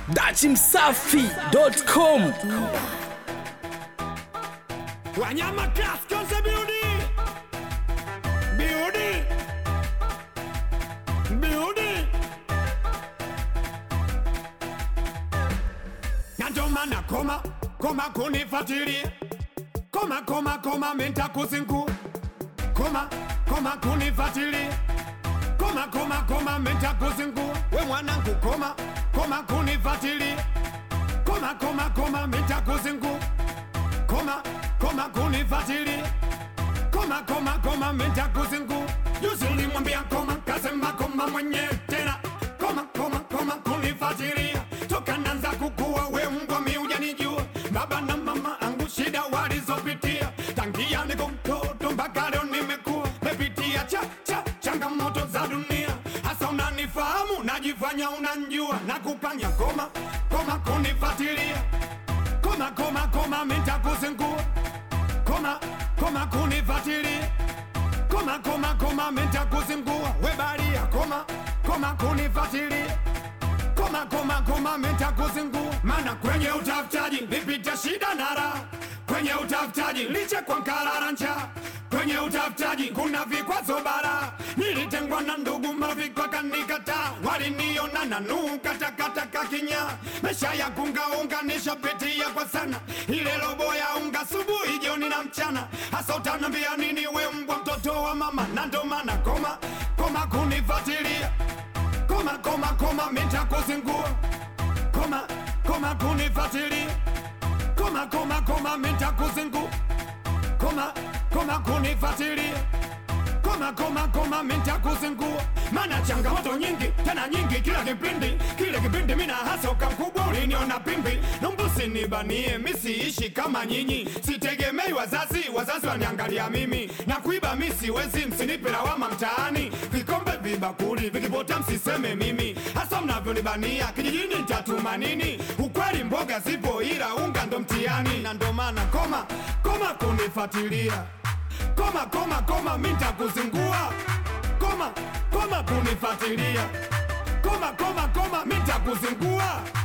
dachimsafi.com Wanyama Class Konse Beauty Beauty Beauty Na ndio maana koma koma kunifuatilia koma koma koma menta kuzingu koma koma kunifuatilia koma koma koma menta kuzingu we mwanangu koma koma kunifuatilia koma koma koma menta kuzingu koma koma kunifuatilia koma koma koma menta kuzingu juzi ulimwambia koma kasema koma mwenye tena koma koma koma kunifuatilia toka nanza kukua we mbwa mi hujanijua baba na mama angu shida walizopitia tangia niko mtoto mpaka leo nimekuwa mepitia cha cha changamoto za dunia hasa unanifahamu najifanya unanjua na kupanya koma koma kunifuatilia koma koma koma mitakuzingua koma koma kunifuatilia koma koma koma mitakuzingua webalia koma koma kunifuatilia koma koma koma mitakuzingua mana kwenye utafutaji nipita shida na raha kwenye utafutaji liche kwa nkarara njaa kwenye utafutaji kuna vikwazo bara nilitengwa na ndugu marafiki wakanikataa waliniona na nukatakataka kinya mesha ya kungaunga nishapitia kwa sana ile robo ya unga subuhi jioni na mchana hasa utanambia nini we mbwa mtoto wa mama na ndo maana koma koma kunifuatilia koma koma koma mitakuzingua koma koma kunifuatilia koma koma koma mitakuzingua koma koma kunifuatilia koma koma koma mitakuzingua mana changamoto nyingi tena nyingi kila kipindi kile kipindi mina hasa ukakubwa uliniona pimbi numbusi nibanie misiishi kama nyinyi sitegemei wazazi wazazi waniangalia mimi na kuiba mi siwezi msinipe lawama mtaani vikombe vibakuli vikipota msiseme mimi hasa mnavyonibania kijijini ntatuma nini ukweli mboga zipo ila unga ndo mtiani na ndo maana koma koma kunifuatilia koma koma koma mitakuzingua koma koma kunifuatilia koma koma koma mitakuzingua